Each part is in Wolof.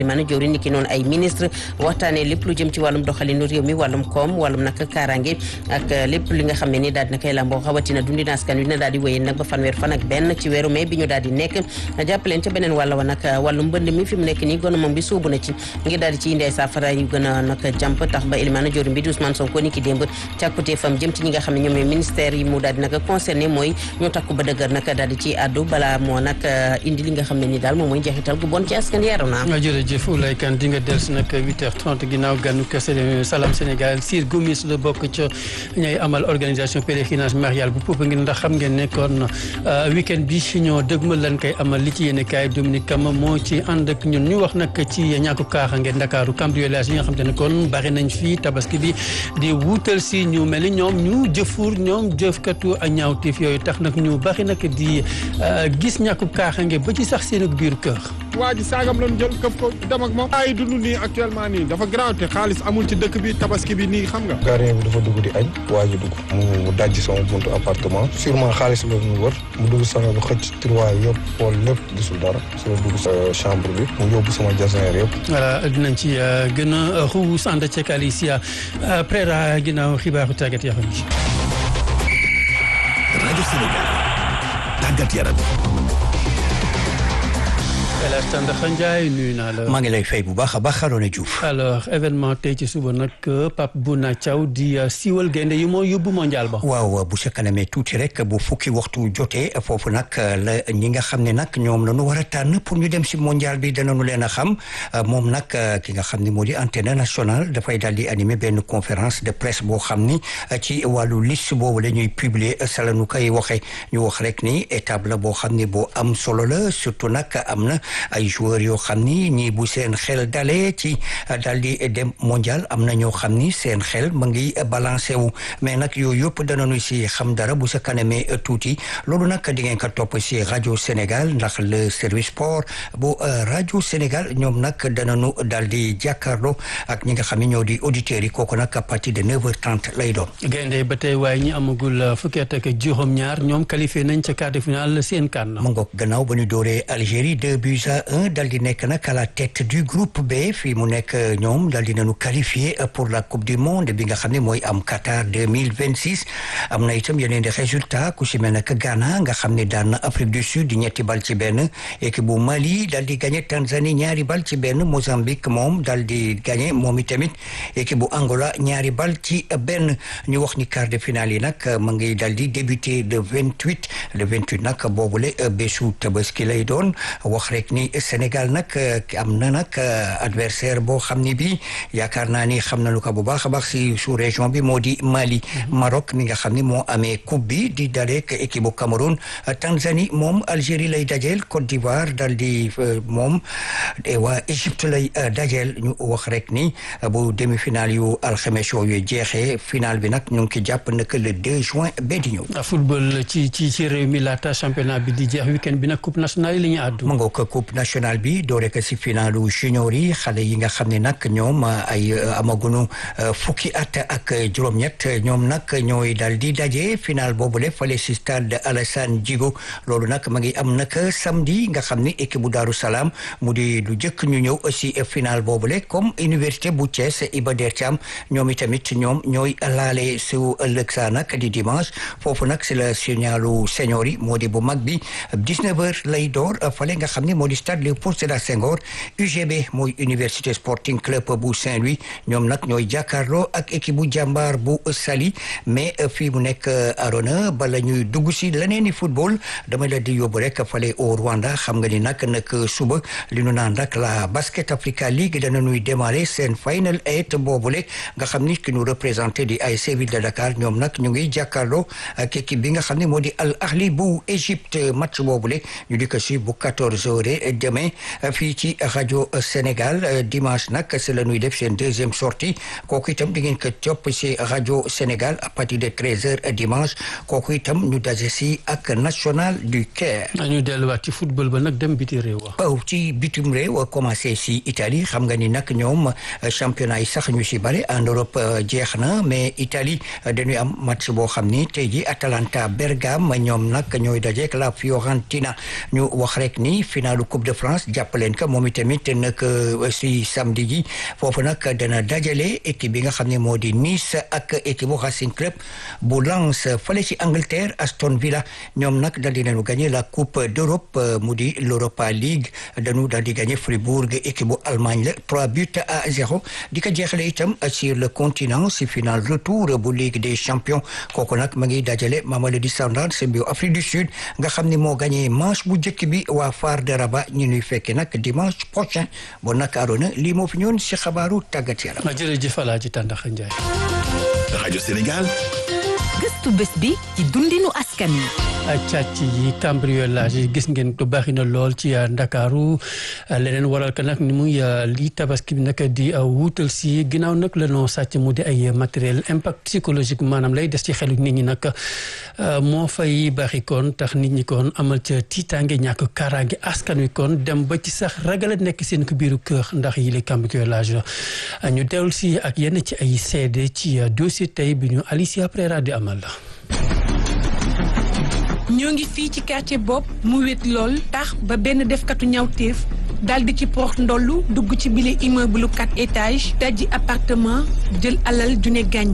maanaam jëwriñ ni ki noonu ay ministre waxtaanee lépp lu jëm ci wàllum doxalinu réew mi wàllum koom wàllum nag kaaraange ak lépp li nga xam ne ni daal dina koy lamboo xawatina dundina askan wi na daal di wéyee nag ba fanweer fan ak benn ci weeru mai bi ñu daal di nekk jàppaleen ca beneen wàll wa nag wàllum mbënd mi fi mu nekk nii gouvernement bi sóobu na ci ngir daal di ci indi ay saafara yu gën a nag jàmp tax ba Elimane jëwriñ bi di Ousmane Sonko ni ki démb càkkutee fam jëm ci ñi nga xam ne ñoom ñooy ministère yi mu daal di nag concerné mooy ñu takku ba dëgër nag daal di ci àddu balaa moo nag indi li nga xam ne ni daal moom mooy njeexital gu bon ci askan yaru naa jërëjëf Oulaye Kane di nga dellusi nag 8h30 ginnaaw gànnu kese Salam Sénégal Sir Gomis la bokk ca ñay amal organisation pèlerinage marial bu Popenguine ndax xam ngeen ne kon week-end bi ñoo dëgmal lan koy amal li ci yéene kaay Dominique Kama moo ci ànd ak ñun ñu wax nag ci ñàkku kaaxange Ndakaaru cambriolage yi nga xam te ne kon bari nañ fii tabaski bi di wuutal si ñu mel ni ñoom ñu jëfur ñoom jëfkatu ak ñaawteef yooyu tax nag ñu bari nag di gis ñàkku kaaxange ba ci sax seen biir kër. waa ji saagam lañ jël këf ko dem ak moom ay dund nii actuellement nii dafa garaaw te xaalis amul ci dëkk bi tabaski bi nii xam nga gardien bi dafa dugg di añ waa ji dugg mu dajj sama buntu appartement sûrement xaalis la ñu wër mu dugg sama bu xëcc tiroir yëpp xool lépp gisul dara soo dugg sa chambre bi mu yóbbu sama jasneer yëpp voilà dinañ ci gën a xuus ànd ceeg Alicia Prera ginnaaw xibaaru tàggat yaram yi rajo Sénégal tàggat yaram El Hadj Tandakha Ndiaye nuyu naa la. maa ngi lay fay bu baax a baax Arona Diouf. alors événement tey ci suba nag Pape Bouna Thiaw di siiwal gaynde yi moo yóbbu mondial ba. waaw bu sa kanamee tuuti rek bu fukki waxtu jotee foofu nag la ñi nga xam ne nag ñoom la ñu war a tànn pour ñu dem si mondial bi danañu leen a xam moom nag ki nga xam ne moo di antenne nationale dafay daal di animer benn conférence de presse boo xam ni ci wàllu liste boobu la ñuy publier sa la ñu koy waxee ñu wax rek ni étape la boo xam ne boo am solo la surtout nag am na. ay joueurs yoo xam ni ñii bu seen xel dalee ci daal di dem mondial am na ñoo xam ni seen xel ma ngi balancé wu mais nag yooyu yëpp danañu si xam dara bu sa kanamee tuuti loolu nag di ngeen ko topp si rajo Sénégal ndax le service sport bu rajo Sénégal ñoom nag danañu daal di jàkkaarloo ak ñi nga xam ne ñoo di auditeurs yi kooku nag à partir de 9h30 lay doon. gaynde ba tey waaye ñi amagul fukki at ak juróom-ñaar ñoom qualifié nañ ca quart de finale seen kan. mu ngoog gannaaw ba ñu dooree Algérie 2 buts à 1 dal di nekk nag à la tête du groupe B fii mu nekk ñoom dal di nañu qualifié pour la coupe du monde bi nga xam ne mooy am Qatar 2026 am na itam yeneen di résultat ku si mel nag Ghana nga xam ne daan na Afrique du Sud ñetti bal ci benn équipe bu Mali dal di gagné Tanzanie ñaari bal ci benn Mozambique moom dal di gagné moom itamit équipe bu Angola ñaari bal ci benn ñu wax ni quart de finale yi nag ma ngi dal di débuté le 28 le 28 nag boobule bésu tabaski lay doon wax rek ni Sénégal nag am na nag adversaire boo xam ni bi yaakaar naa ni xam nañu ko bu baax a baax si sous région bi moo di Mali Maroc mi nga xam ni moo amee coupe bi di daleek équipe bu Cameroun Tanzanie moom Algérie lay dajeel Côte d'Ivoire dal di moom waa Égypte lay dajeel ñu wax rek ni bu demi-finale yu alxames yooyu jeexee finale bi nag ñu ngi ki jàpp nag le 2 juin ba di ñëw. football ci ci ci réew mi laata championnat bi di jeex week-end bi nag coupe nationale yi la ñu àddu. mu ngoog coupe nationale bi doore ko si finalu junior yi xale yi nga xam ne nag ñoom ay amagunu fukki at ak juróom-ñett ñoom nag ñooy dal di daje final boobule fale si stade Alassane Djigo loolu nag ma ngi am nag samedi nga xam ni équipe bu Daaru Salaam mu di lu jëkk ñu ñëw si final boobule comme université bu Thiès Iba Der Thiam ñoom itamit ñoom ñooy laale su ëllëg saa nag di dimanche foofu nag si la signalu senior yi moo di bu mag bi 19 heures lay door fale nga xam ni moo di stade Léopold Sédar Senghor UGB mooy université sporting club bu Saint-Louis ñoom nag ñooy jàkkaarloo ak équipe bu jàmbaar bu Saly mais fii mu nekk Arona bala ñuy dugg si leneen i football dama la di yóbbu rek fale au Rwanda xam nga ni nag nag suba li nu naan rek la Basket Africa League dana ñuy démarrer seen final eight boobule nga xam ni ki ñu représenté di ASC Ville de Dakar ñoom nag ñu ngi jàkkaarloo ak équipe bi nga xam ne moo di Al Ahli bu Égypte match boobule ñu di ko si bu 14 heures demain fii ci rajo Sénégal dimanche nag c'est la ñuy def seen deuxième sortie kooku itam di ngeen ko topp si rajo Sénégal à partir de 13 heures dimanche kooku itam ñu daje si ak national du Caire. ñu delluwaat ci football ba nag dem biti réew wa. waaw ci bitim réew commencé si Italie xam nga ni nag ñoom championnat yi sax ñu si bëri en Europe jeex na mais Italie dañuy am match boo xam ni tey ji Atalanta Bergame ñoom nag ñooy dajeek la Fiorentina ñu wax rek ni finalu coupe Coupe de France jàppaleen ka moom itamit nag si samedi ji foofu nag dana dajale équipe bi nga xam ne moo di Nice ak équipe bu Racing Club bu Lens fale ci Angleterre Aston Villa ñoom nag dal di nañu gagné la Coupe d'Europe mu di l'Europa League dañu dal di gagné Fribourg équipe bu Allemagne la trois buts à zéro di ko jeexale itam sur le continent si final retour bu Ligue des champions kooku nag ma ngi dajale Mamelodi Sundowns bu Afrique du Sud nga xam ne moo gagné manche bu njëkk bi waa Far de Rabat ñu nuy fekke nag dimanche prochain bon nag Arona lii moo fi ñëwoon si xabaaru tàggat yaram. jërëjëf Alaaji Tàndaxa Njaay. rajo Sénégal. gëstu bés bi ci dundinu askan wi. càcc yi cambriolage yi gis ngeen ko baaxi na lool ci Ndakaaru leneen waral ka nag ni muy lii tabaski bi nag di wuutal si ginnaaw nag la noo sàcc mu di ay matériel impact psychologique maanaam lay des ci xelu nit ñi nag moo fay baaxi kon tax nit ñi kon amal ca tiitaange ñàkk kaaraange askan wi kon dem ba ci sax ragal a nekk seen ko biiru kër ndax yi le cambriolage ñu teewul si ak yenn ci ay seede ci dossier tey bi ñu Alicia Prera di amal la ñoo ngi fii ci quartier bopp mu wét lool tax ba benn defkatu ñawteef daal di ci porox ndollu dugg ci bile immeuble quatre étages dajji appartement jël alal ju ne gàññ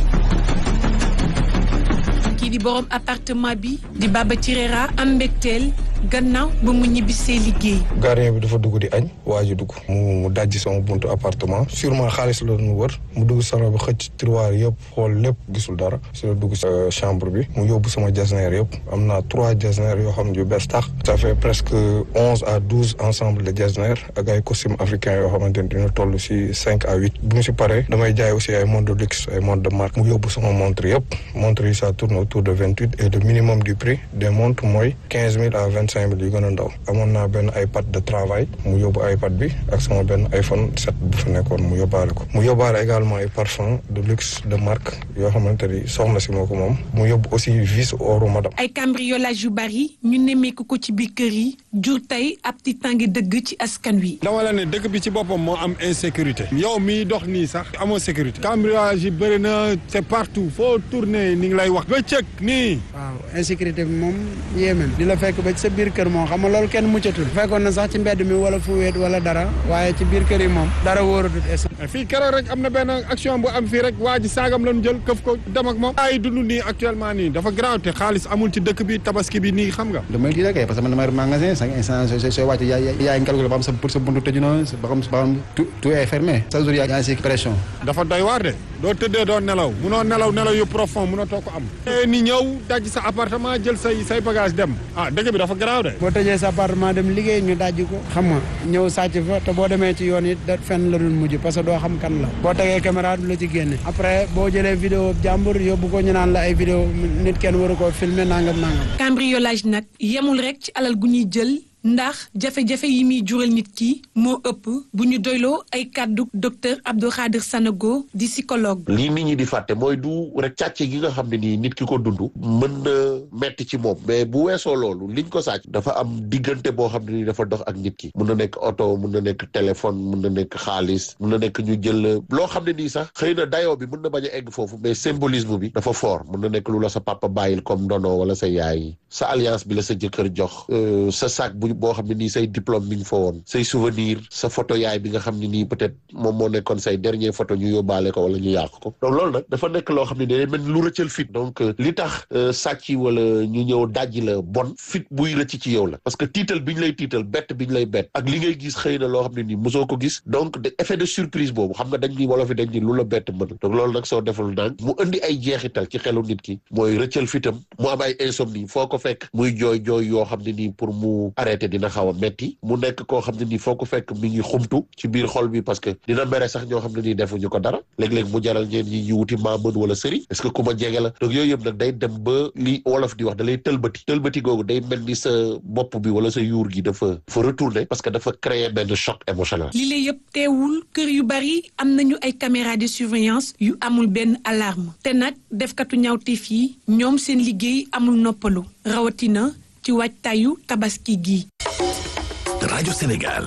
kii di borom appartement bi di Baba Tirera am mbégteel gannaaw ba mu ñibbisee liggéey. gardien bi dafa dugg di añ waa ji dugg mu mu dajji sama buntu appartement sûrement xaalis la doon wër mu dugg salon bi xëcc tiroir yëpp xool lépp gisul dara si la dugg sa chambre bi mu yóbbu sama jasneer yëpp am naa trois jasneer yoo xam ne yu bees tax ça fait presque onze à douze ensemble de jasneer ak ay costume africain yoo xamante ni dina toll si cinq à huit bu mu si paree damay jaay aussi ay montre de luxe ay montre de marque mu yóbbu sama montre yëpp montre yi ça tourne autour de vingt huit et le minimum du prix des montres mooy quinze mille à vingt cinq mille yu gën a ndaw amoon naa benn iPad de travail mu yóbbu iPad bi ak sama benn iPhone 7 bu fa nekkoon mu yóbbaale ko mu yóbbaale également ay parfum de luxe de marque yoo xamante ni soxna si moo ko moom mu yóbbu aussi vis oru madame ay cambriolage yu bari ñu nemmeeku ko ci biir kër yi jur tey ab tiitaange dëgg ci askan wi. dama la ne dëkk bi ci boppam moo am insécurité yow miy dox nii sax amoo sécurité cambriolage yi bëri na c'est partout foo tourner ni ngi lay wax bëccëg nii waaw insécurité bi moom yéeme di la fekk ba ci sa biir kër moom xam nga loolu kenn muccatul fekkoon na sax ci mbedd mi wala fu wéet wala dara waaye ci biir kër yi moom dara wóoratut es fii keroog rek am na benn action bu am fii rek waa ji saagam lañu jël këf ko dem ak moom ay dund nii actuellement nii dafa grave te xaalis amul ci dëkk bi tabaski bi nii xam nga damay di rek parce que man damay magasin cinq instant sooy sooy wàcc yaa yaa ngi calculé ba xam sa pour sa buntu tëju na ba xam ba xam tout tout est fermé chaque jour yaa ngi si pression dafa doy waar de doo tëddee doo nelaw munoo nelaw nelaw yu profond munoo too ko am ni ñëw daj sa appartement jël say say bagage dem ah dëkk bi dafa grave de boo tëjee sa appartement dem liggéey ñu dajji ko xam nga ñëw sàcc fa te boo demee ci yoon it da fenn la dul mujj parce que doo xam kan la boo tegee caméra du la ci génne après boo jëlee vidéo jàmbur yóbbu ko ñu naan la ay vidéo nit kenn waru koo filmer nangam nangam cambriolage nag yemul rek ci alal gu ñuy jël ndax jafe-jafe yi muy jural nit ki moo ëpp bu ñu doyloo ay kàddu docteur Abdou Khadir Sanogo di psychologue. lii nit ñi di fàtte mooy du rek càcce gi nga xam ne nii nit ki ko dund mën na metti ci moom mais bu weesoo loolu liñ ko sàcc dafa am diggante boo xam ne nii dafa dox ak nit ki mun na nekk oto mun na nekk téléphone mun na nekk xaalis mun na nekk ñu jël loo xam ne nii sax xëy na dayoo bi mun na bañ a egg foofu mais symbolisme bi dafa fort mun na nekk lu la sa papa bàyyil comme ndono wala sa yaay sa alliance bi la sa jëkkër jox sa sac bu boo xam ne nii say diplôme mi ngi fa woon say souvenir sa photo yaay bi nga xam ne nii peut-être moom moo nekkoon say dernier photo ñu yóbbaale ko wala ñu yàq ko donc loolu nag dafa nekk loo xam ne day mel lu rëccal fit donc li tax sàcc wala ñu ñëw dajji la bon fit buy rëcc ci yow la parce que tiital bi ñu lay tiital bett bi ñu lay bett ak li ngay gis xëy na loo xam ne nii mosoo ko gis donc de effet de surprise boobu xam nga dañ ni wolof yi dañ ni lu la bett mën donc loolu nag soo deful nang mu indi ay jeexital ci xelu nit ki mooy rëccal fitam mu am ay insomnie foo ko fekk muy jooy jooy yoo xam ne nii pour mu arrêté dina xaw a metti mu nekk koo xam ne nii foo ko fekk mi ngi xumtu ci biir xol bi parce que dina mere sax ñoo xam ne nii defuñu ko dara léeg-léeg mu jaral ñeen ñi ñu wuti maa mën wala sëriñ est-ce que ku ma jege la donc yooyu yëpp nag day dem ba li wolof di wax da lay tëlbati tëlbati googu day mel ni sa bopp bi wala sa yuur gi dafa fa retourner parce que dafa créer benn choc émotionnel li lay yëpp teewul kër yu bari am nañu ay caméra de surveillance yu amul benn alarme te nag defkatu ñaawteef yi ñoom seen liggéey amul noppalu rawatina ci waajtaayu tabaski gi rajo Sénégal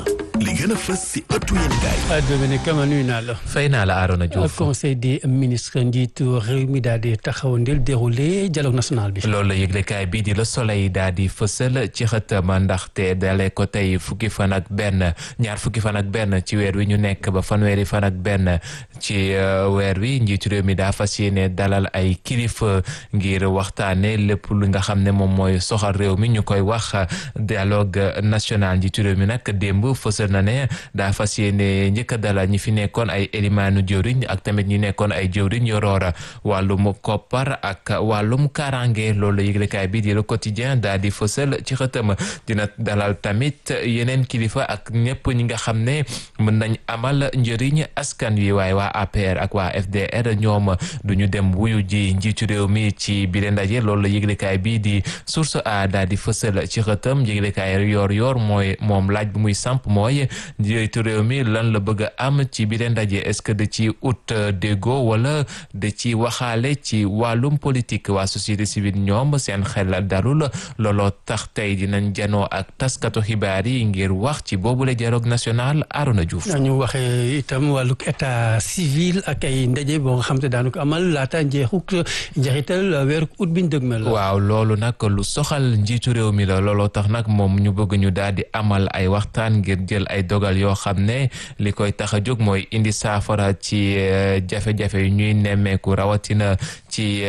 li gën a fës si ëttu yéenekaay Dominique Kama nuyu naa la. fay naa la Arona Diouf. conseil des ministres njiitu réew mi daal di taxawandil déroulé dialogue national bi. loolu la yëglekaay bii di Le Soleil daal di fësal ci xëtam ndaxte dalee ko tey fukki fan ak benn ñaar fukki fan ak benn ci weer wi ñu nekk ba fanweeri fan ak benn ci weer wi njiitu réew mi daa fas yéene dalal ay kilifa ngir waxtaane lépp lu nga xam ne moom mooy soxal réew mi ñu koy wax dialogue national njiitu réew mi nag démb fësal na ne daa fas yéene njëkk a dalal ñi fi nekkoon ay élimaanu jëwriñ ak tamit ñi nekkoon ay jëwriñ yoroora wàllum koppar ak wàllum karange loolu la yëglekaay bi di le quotidien daal di fësal ci xëtëm dina dalal tamit yeneen kilifa ak ñëpp ñi nga xam ne mën nañ amal njëriñ askan wi waaye waa APR ak waa FDR ñoom duñu dem wuyu ji njiitu réew mi ci biir ndaje loolu la yëglekaay bi di source a daal di fësal ci xëtëm yëglekaay yoor yoor mooy moom laaj bu muy samp mooy njiitu réew mi lan la bëgg a am ci biir ndaje est-ce que da ci ut déggoo wala da ci waxaale ci wàllum politique waa société civile ñoom seen xel dalul looloo tax tey dinañ janoo ak taskatu xibaar yi ngir wax ci boobule dialogue national Arona Diouf. ñu waxee itam wàllug état civil ak ay ndaje boo nga xam te daanu ko amal laata njeexuk njeexital weeru ut biñ dëgmal la. waaw loolu nag lu soxal njiitu réew mi la looloo tax nag moom ñu bëgg ñu daal di amal ay waxtaan ngir jël ay dogal yoo xam ne li koy tax a jóg mooy indi saafara ci jafe-jafe yu ñuy nemmeeku rawatina ci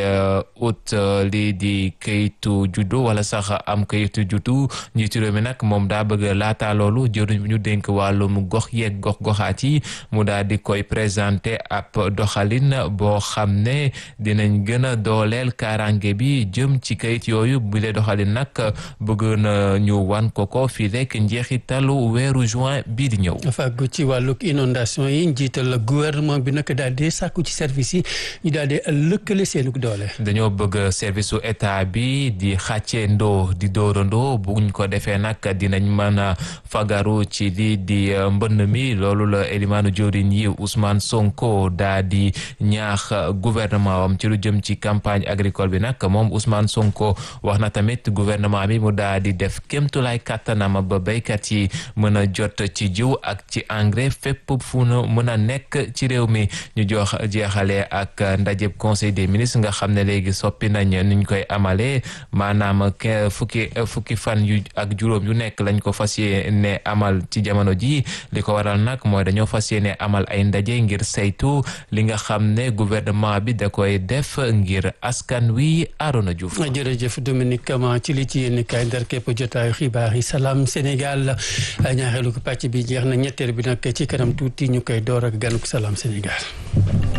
ut lii di kayitu juddu wala sax am kayitu juddu njiitu réew mi nag moom daa bëgg laata loolu jëruñ ñu dénk wàllum gox yeeg gox goxaat yi mu daal di koy présenté ab doxalin boo xam ne dinañ gën a dooleel kaaraange bi jëm ci kayit yooyu bu dee doxalin nag bëgg na ñu wan ko ko fii rek njeexitalu weeru juin bii di ñëw. fàggu ci wàllug inondation yi njiital gouvernement bi nag daal di sàkku ci service yi ñu daal di lëkkale seenug doole. dañoo bëgg service su état bi di xàccee ndoo di dóorandoo buñ ko defee nag dinañ mën a fagaru ci lii di mbënn mi loolu la élimaanu jëwriñ yi Ousmane Sonko daa di ñaax gouvernement am ci lu jëm ci campagne agricole bi nag moom Ousmane Sonko wax na tamit gouvernement bi mu daa di def kémtulaay kàttanam ba béykat yi mën a jot ci jiw ak ci engrais fépp fu nu mën a nekk ci réew mi ñu jox jeexale ak ndajeb conseil des ministres nga xam ne léegi soppi nañ nuñ koy amalee maanaam fukki fukki fan yu ak juróom yu nekk lañ ko fas yéene amal ci jamono ji li ko waral nag mooy dañoo fas yéene amal ay ndaje ngir saytu li nga xam ne gouvernement bi da koy def ngir askan wi Arona Diouf. jërëjëf Dominique Kama ci li ci yéen kaay ndar képp jotaayu xibaar yi salaam Sénégal ñaareelu ko pàcc bi jeex na ñetteel bi nag ci kanam tuuti ñu koy door ak ganuk salaam Sénégal.